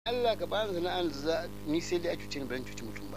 Allah ka bani sana'ar da za ni sai dai a cuce ni ban cuci mutum ba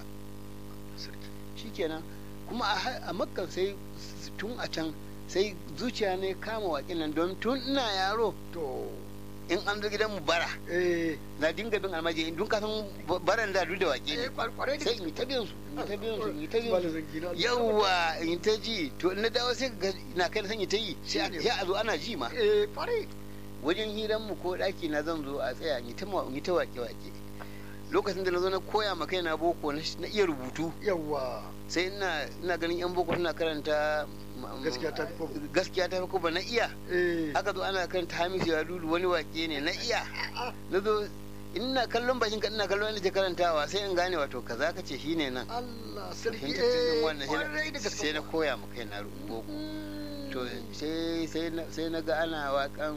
shikenan kuma a makkan sai tun a can sai zuciya ne kama waƙin nan don tun ina yaro to in an zo gidan mu bara eh na dinga bin almaji in dun kasan baran da duk da waƙe eh ne kwarai da sai in yi ta bin su in yi ta bin su in yi ta bin Malam su Zangi na- yawwa in yi ta ji to in na dawo sai ga na kai na san yi ta yi sai a- Shine. sai a zo ana ji ma eh kwarai wajen hiran mu ko daki na zan zo a tsaya in yi ta ma- in yi ta waƙe waƙe lokacin da na zo na koya ma kaina boko na na iya rubutu yawa sai ina ina ganin yan boko suna karanta ma- ma- Gaskiya ta fi kwabo. gaskiya ta fi kwabo na iya eh aka zo ana karanta hamisu ya dudu wani wake ne na iya na zo ina kallon bakin ka ina kallon inda ke karantawa sai in gane wato kaza ka ce shine nan Allah sarki fahimta cikin eh wannan sai kwarai da na- gaske sai na koya ma kaina boko to sai sai na sai na ga ana wakan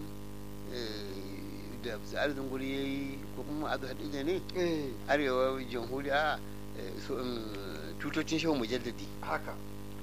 eh, da arzikin guri yayi ko kuma azu hadija ne eh arewa jamhuriya eh, so, um, tutocin shehu mujaddadi haka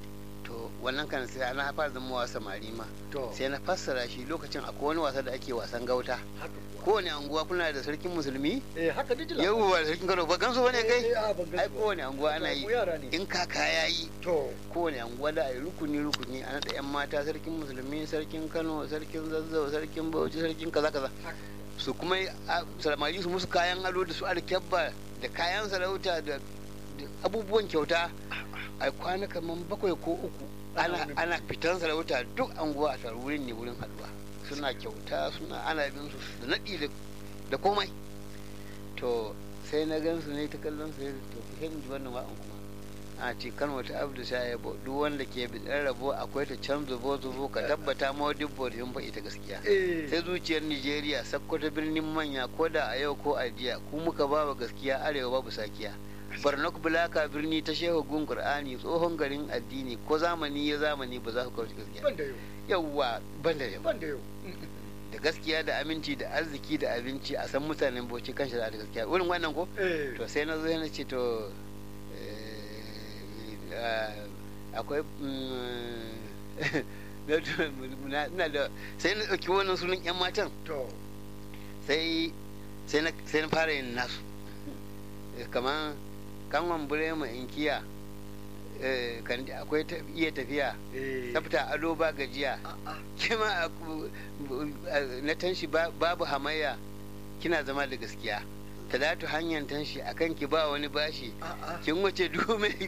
to wannan kan sai ana fara zama wa samari ma to sai na fassara shi lokacin akwai wani wasa da ake wasan gauta haka kuwa kowane anguwa kuna da sarkin musulmi eh haka dijila yawwa da sarkin kano ba gansu bane kai eh a ban ai kowane anguwa ana yi Mu yara ne in kaka ya yi to kowane anguwa da ai rukuni rukuni ana da yan mata sarkin musulmi sarkin kano sarkin zazzau sarkin bauchi sarkin kaza kaza haka su kuma a- samari su musu kayan ado da su alkyabba da kayan sarauta da da abubuwan kyauta a kwana kaman bakwai ko uku ana Ana wani ana fitan sarauta duk anguwa a taru wurin ne wurin haduwa suna kyauta suna ana bin su da naɗi da- da komai to sai na gan su ne ta kallon su to ku sai in ji wannan wa'an kuma a ce kan wata abdu sha ya bo duk wanda ke bi rabo akwai ta can zubo zubo ka tabbata ma dubbo da yin fa ita gaskiya eh sai zuciyar Nijeriya sakkwata birnin manya ko da a yau ko a jiya ku muka ba wa gaskiya arewa babu sakiya barnak bulaka birni ta shehu gun qur'ani tsohon garin addini ko zamani ya zamani ba za ku kawo gaskiya ban da yau yawwa ban da yau ban da yau da gaskiya da aminci da arziki da abinci a san mutanen bauchi kan shari'a da gaskiya wurin wannan ko eh to sai na zo na ce to eh, ah, akwai mm, na na da sai na ɗauki wannan sunan 'yan matan to sai sai na sai na fara yin nasu Eh, kamar kanwan burema inkiya eh, kan akwai ta- iya tafiya eh tsafta ado ba gajiya a'a kima a- a- na tanshi ba- babu hamayya kina zama da gaskiya talatu hanyar tanshi akan ki ba wani bashi a'a kin wuce duhu mai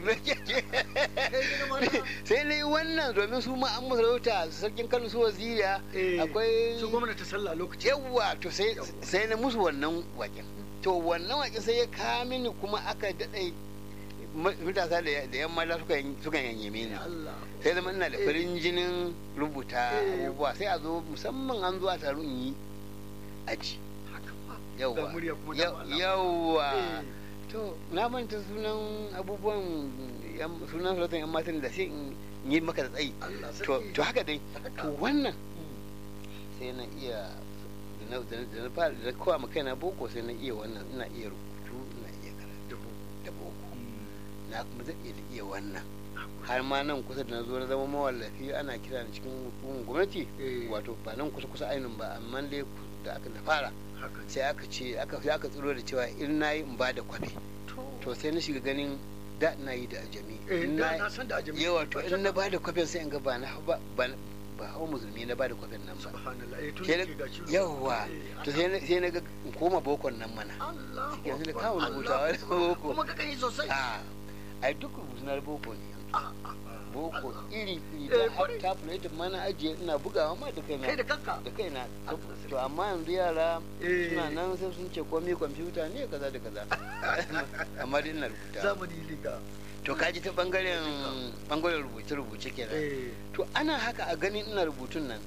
sai na yi wannan domin su ma an masarauta sarkin kano su waziriya Eh, akwai su gwamnati sallah lokaci yawwa to sai Yawwa. sai na musu wannan waken to wannan waken sai ya kawo mini kuma aka daɗe matasa da da yan mata suka yan- suka yanye mini Allah sai zama ina da Eh. farin jinin rubuta Eh. abubuwa sai a zo musamman an zo a taru in yi aji haka fa ga yawwa murya kuma da Yaw- Allah. yawwa Eh, to na manta sunan abubuwan yan- sunan sarautar yan matan da sai in yi maka da tsayi Allah to sarki to haka dai haka to wannan Mm. sai na iya da na- da na- da na fara da kowa ma kaina boko sai na iya wannan ina iya rubutu ina iya karatu da boko na kuma zan iya iya wannan har ma nan kusa da na zo na zama mawallafi ana kira ni cikin hukumar gwamnati Eh. wato ba nan kusa kusa ainihin ba amma dai ku- da aka na fara haka sai aka ce aka sai aka tsiro da cewa in na yi in ba da kwafi to sai na shiga ganin da na yi da ajami eh in da na na san da ajami yawa to in na ba da kwafin sai in ga ba na ba ba ba hawa musulmi na ba da kwafin nan ba subhanallah eh tun Sai da na- ke gashi yawwa Eh, to sai na sai na ga in koma bokon nan mana Allah yanzu da kawo rubutawa da boko kuma ka kai sosai a ai duk rubutu na boko ne Ah, ah, boko Allah. iri iri Eh, ta kwarai. ta fulaitin mana ajiye ina bugawa ma da kaina kai da kanka da kaina Allah to amma yanzu yara Eh. suna nan sai sun ce komai kwamfuta ne kaza da kaza amma dai ina rubuta zamani liga to kaji ta bangaren bangaren rubuce rubuce kenan eh to ana haka a ganin ina rubutun nan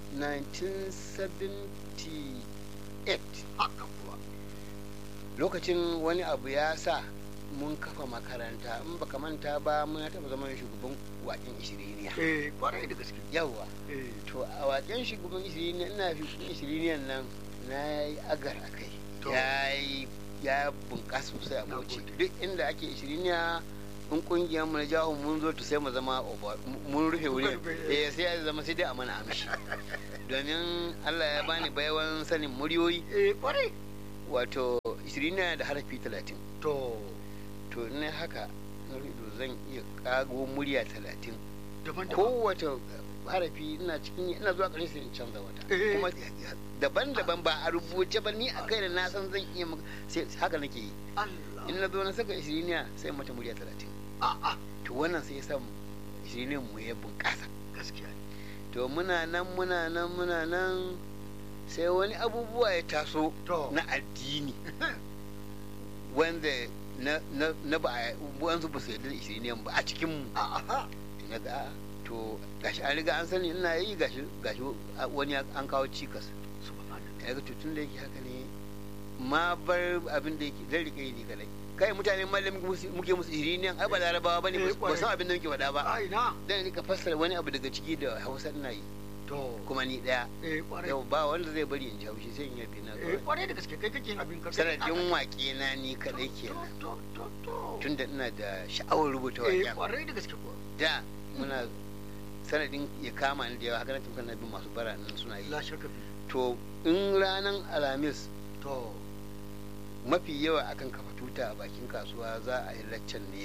1978 haka kuwa lokacin wani abu ya sa mun kafa makaranta in baka manta ba mun taɓa zama shugaban waken ishiriniya eh kwarai da gaske yawwa eh to a waken shugaban ishiriniya ina shugaban ishiriniyan nan na yi agar a kai To. ya yi ya bunƙasa sosai a Na bauchi gode. duk inda ake ishiriniya in kungiyar mu na jawo mun zo to sai mu zama over- mun rufe wurin rufe, eh. eh sai ya zama sai dai a mana amshi domin Allah ya bani baiwan sanin muryoyi eh kwarai wato ishirin da harafi talatin to to in na haka na ido zan iya kago murya talatin daban-daban kowace harafi ina cikin ina zuwa ƙarshe sai in canza wata Eh. kuma daban-daban ba a rubuce ba ni a kai da na san zan iya maka- sai haka nake yi Allah in na zo na saka ishiriniya sai mata murya talatin a'a to wannan sai ya sa ishiriniyan mu ya bunƙasa gaskiya ne to muna nan muna nan muna nan sai wani abubuwa ya taso to na addini wanda na na na ba a wanzu ba su yarda da ishiriniyan ba a cikin mu a'a na ga a, to gashi an riga an sani ina yi gashi gashi wani ya- an kawo cikas subhanallah ya ga tun da yake haka ne ma bar abin da yake zan rike ni kadai kai mutane mallam muke musu iriniyan ai ba larabawa bane Eh, ba san abin da muke faɗa ba ai na dan rika fassara wani abu daga ciki da Hausa ina yi to kuma ni daya eh kwarai yau ba wanda zai bari in ji haushi sai in yafi na eh kwarai da gaske kai kake yin abin ka sanadin waƙe na ni kadai kenan to to to tunda ina da sha'awar rubuta eh waƙen kwarai da gaske kuwa da muna sanadin ya kama ni da yawa haka na tun kana bin masu bara nan suna yi la shakka fi to in ranar alhamis to mafi yawa akan kafa tuta a bakin kasuwa za a yi laccan ne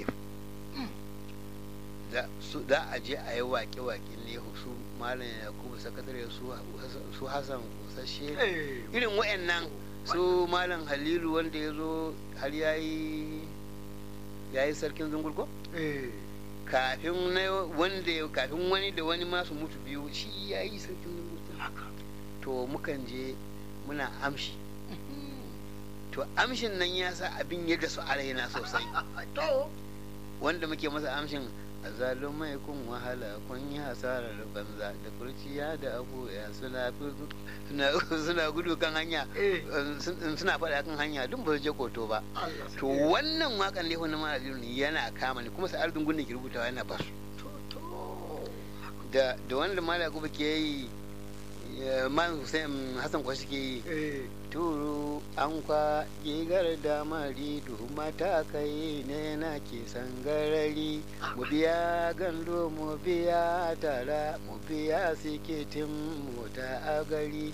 za su- za a je a yi waƙe-waƙe ne su malam yakubu sakatare su su hassan kusashe eh irin wa'annan su malam halilu wanda ya zo har ya yi ya yi sarkin zungulko eh kafin na wanda ya- kafin wani da wani masu mutu biyu shi ya yi sarkin zungulko haka to mukan je muna amshi to amshin nan ya sa abin ya dasu a raina sosai to wanda muke masa amshin azalumai kun wahala kun yi hasarar banza da kurciya da abuya suna suna suna gudu kan hanya eh sun- suna faɗa kan hanya duk ba su je koto ba Allah to wannan wakan ne wani mara yana kama ni kuma sa'ar dungun da ke rubutawa yana ba su to to da da wanda mala kuma ke yi ya- man Hussein Hassan kwashi ke yi eh turu an kwa gigar da mari mata kai ne na ke sangarari mu biya gando mu biya tara mu biya siketin mota a gari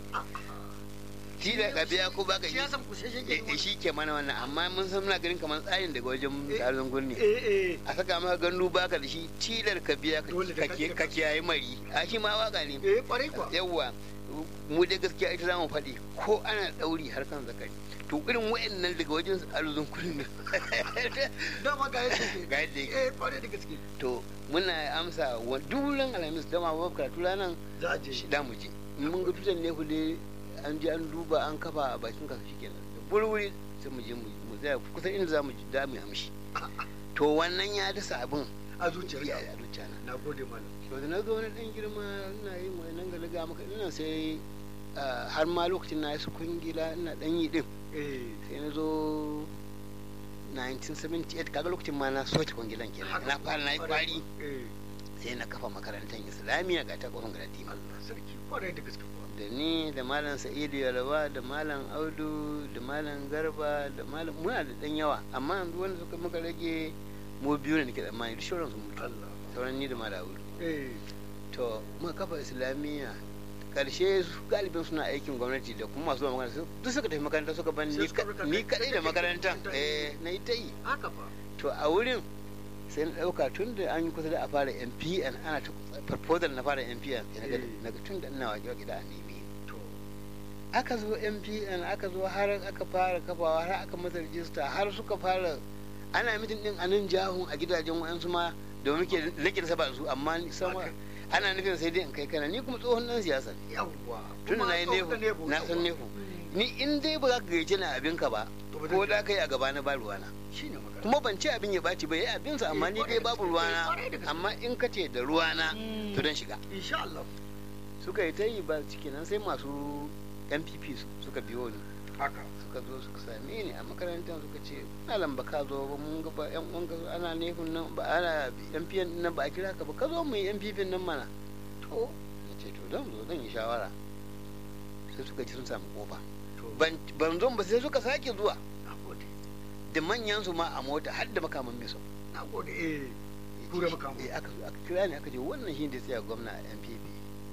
shi da ka biya ko baka shi shi ya san ku sai shi eh, eh, ke shi ke mana wannan amma mun san muna ganin kamar tsarin daga wajen Eh, tsarin gunni eh eh a saka maka gandu baka da shi tilar ka biya ka- Dole da ka kake- ka kiyaye mari a shi ma waka ne eh kwarai kuwa yawwa mu dai gaskiya ita za mu faɗi ko ana ɗauri har kan zakari to irin wa'annan daga wajen arzun kullum dama ga yadda ke ga yadda yake eh kwarai da gaske to muna amsa wa duran alhamis dama ba karatu ranar za a je shi da mu je in mun ga tutan ne ku dai an je an duba an kafa a bakin kasu shi kenan da wuri sai mu je mu mu tsaya kusan inda za mu ji da mu yi amshi to wannan ya dasa abin a zuciyar ya ka a zuciya na na gode malam to da na zo wani dan girma ina yin wani nan galaga maka ina sai ah, har ma lokacin na su kungila ina dan yi din eh sai na zo 1978 kaga lokacin ma na soke kungilan kenan na fara na yi kwari eh sai na kafa makarantar islamiyya ga ta kofin galadima Allah sarki kwarai da gaske kuwa da ni da malam sa'idu yalwa da malam audu da malam garba da malam muna da dan yawa amma yanzu wanda suka muka rage mu biyu ne nake tsammani duk shauran sun mutu Allah sauran ni da malam audu eh to muka kafa islamiyya karshe su galibin suna aikin gwamnati da kuma masu zuwa makaranta su- duk suka tafi makaranta suka ban Sai ni suka ka- rika ni kai- kadai da kai- makarantan kai- eh na yi ta yi haka fa to a wurin sai na dauka tun da an yi kusa da a fara mpn ana ta proposal na fara mpn sai na ga- Eh. na ga tun da ina waƙe waƙe da a nemi to aka zo mpn aka zo har aka fara kafawa har aka masa rijista har suka fara ana mitin din a nan jahun a gidajen wa'ansu ma da muke nake da saba da su amma ni sama Haka. ana nufin sai dai in kai kana ni kuma tsohon dan siyasa ne. yawwa tun da na yi Kuma nefu na san nefu ni in dai ba za ka gayyace ni abin ka ba To ba ko zan- da ka yi a gaba na ba ruwana shine magana kuma ban ce abin ya ɓaci ba ya abinsa amma ni dai babu ruwana amma in ka ce da ruwana to dan shiga insha Allah suka yi ta yi ba ciki nan sai masu npp su suka biyo ni haka suka zo suka same ni a makarantar suka ce malam ba ka zo ba mun ga ba yan uwanka ana nefin nan ba ana MPN nan ba a kira ka ba ka zo mu yi MPP nan mana to na ce to zan zo zan yi shawara sai suka ci sun samu kofa to ban ban zo ba sai suka sake zuwa na gode da manyan su ma a mota har da makaman miso na gode eh Tura makaman. eh aka zo aka kira ni aka ce wannan shi da tsaya gwamna a MPP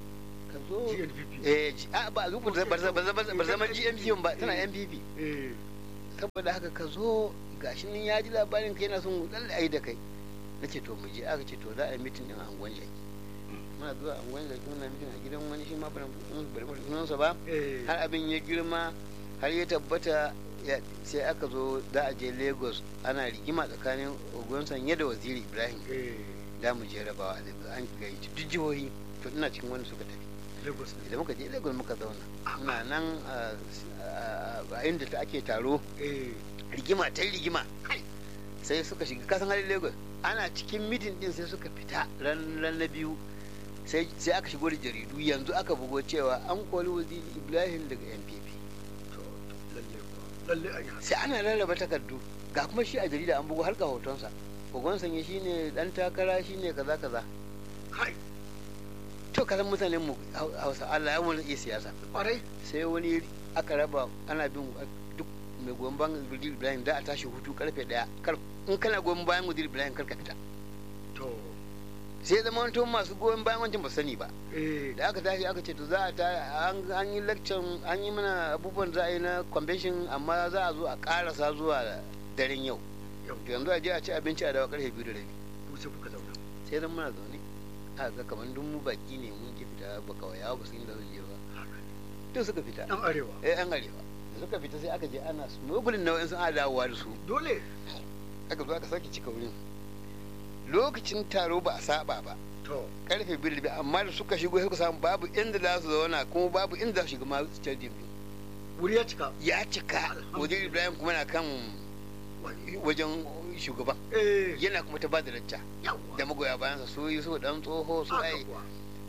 ka zo GNPP. eh G- a ba zuku ba ba ba ba zama GMP ba tana Eh. MPP Eh. saboda haka ka zo gashi nan ya ji labarin ka yana son lalle ayi da kai nace to mu je aka ce to za a yi mitin din a angon jaki muna zuwa angon jaki muna mitin a gidan wani shi ma bari bari bari sunansa ba Eh. har abin ya girma har ya tabbata ya- sai aka zo za a je lagos ana rigima tsakanin ogun sanye da waziri ibrahim Eh. da mu je rabawa a lagos an gayyaci duk jihohi to ina cikin wanda suka tafi Lagos ne. idan muka je lagos muka zauna muna nan a- a a inda ta ake taro Eh. rigima ta yi rigima Kai. sai suka shiga kasan halin lagos ana cikin mitin din sai suka fita ran ran na biyu sai sai aka shigo da jaridu yanzu aka bugo cewa an koli waziri ibrahim daga npp To, lalle kuwa. Lalle an yi haka. sai ana rarraba takardu ga kuma shi a jarida an bugo har ga hotonsa kogon sanye shine dan takara shine kaza kaza Kai. to kasan mutanen mu Hau- hausa Allah ya wani iya siyasa Kwarai. sai wani aka raba ana bin duk mai goyon bayan Waziri Ibrahim da a tashi hutu karfe daya kar in kana goyon bayan Waziri Ibrahim kar ka fita To. sai zama wani masu goyon bayan wancan ba su sani ba Eh. da aka tashi aka ce to za a ta an an yi lecture an yi mana abubuwan za a yi na convention amma za a zo a karasa zuwa daren yau Yau. to yanzu a je a ci abinci a dawa karfe biyu da rabi Ku sai kuka zauna. sai zan muna zaune a ga kamar duk mu baki ne mun ki fita ba kawai ya ba su inda zan je ba Haka ne. to suka fita Ɗan arewa. eh an arewa da suka fita sai aka je ana smuggling na wa'insu ana dawowa da su Dole. aka zo aka sake cika wurin lokacin taro ba a saba ba To. karfe biyu da biyu amma da suka shigo suka samu babu inda za su zauna kuma babu inda za su shiga ma stadium din Wuri ya cika. ya cika wajen ibrahim kuma na kan Wani. wajen shugaban Eh. yana kuma ta ba da lacca Yawwa. da magoya bayansa su yi su dan tsoho su Haka ai kuwa.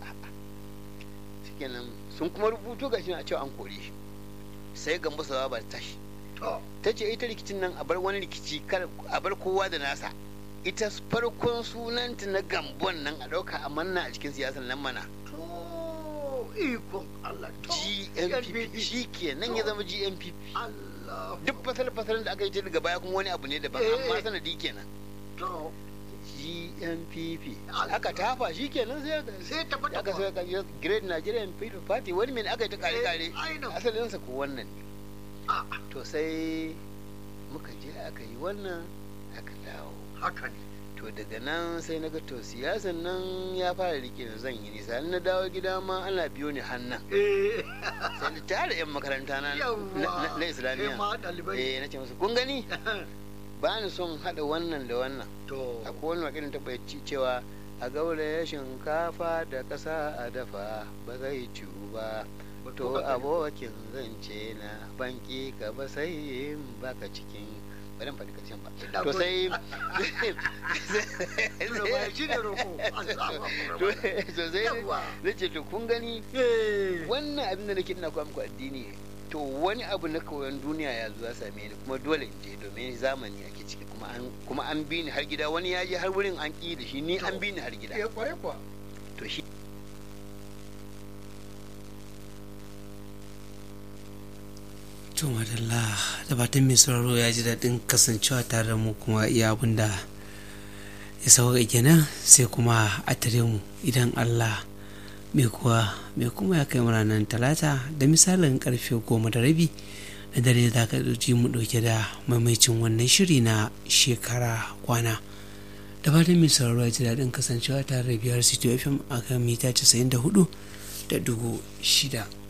shikenan sun kuma rubuto ga shi a cewa an kore shi sai gambo sawa ba ta tashi To. ta ce ita rikicin nan a bar wani rikici kar a bar kowa da nasa ita farkon sunanta na gambon nan a ɗauka a manna a cikin siyasar nan mana To. Ikon Allah. To. GNPP shi ke nan ya zama GNPP Allah. duk fasal-fasalin da aka yi ta daga baya kuma wani abu ne daban Eh. amma sanadi kenan To. GNPP Allah. aka tafa shi kenan sai Sai ta fata aka kuwa. sai ka Great Nigerian People Party wani mai aka yi ta kare-kare Eh, ainihin. asalinsa ko wannan ne Ah, to sai muka je aka yi wannan aka dawo haka ne. to daga nan sai na ga to siyasan nan ya fara rike da zan yi nisa na dawo gida ma ana biyo ni hannan Eh. sai na tare yan makaranta na Yawwa. na- na Kai islamiyya ma ɗalibai. eh na ce musu kun gani ba ni son hada wannan da wannan To. akwai wani wakilin tabbaci cewa a gauraya shinkafa da ƙasa a dafa ba zai ciwu ba to abokin zance na banki ka ba sai in baka cikin bari in faɗi ƙarshen ba Na to gode. sai Nuna baya shi ne roƙo. Allahu Akbar. to sai Yawwa. na ce to kun gani Eh. wannan abin da nake ina koya muku addini ne to wani abu na koyon duniya ya zo ya same ni kuma dole in je domin zamani ake ciki kuma an kuma an bi ni har gida wani ya je har wurin an ƙi da shi ni an bi ni har gida Eh, kwarai kuwa. to shi to madalla da fatan mai sauraro ya ji daɗin kasancewa tare da mu kuma iya abin da ya sauka kenan sai kuma a tare mu idan allah mai kuwa mai kuma ya kai mu ranar talata da misalin karfe goma da rabi na dare da ka ji mu ɗauke da maimaicin wannan shiri na shekara kwana da fatan mai sauraro ya ji daɗin kasancewa tare da biyar city fm a kan mita 94 da dugu shida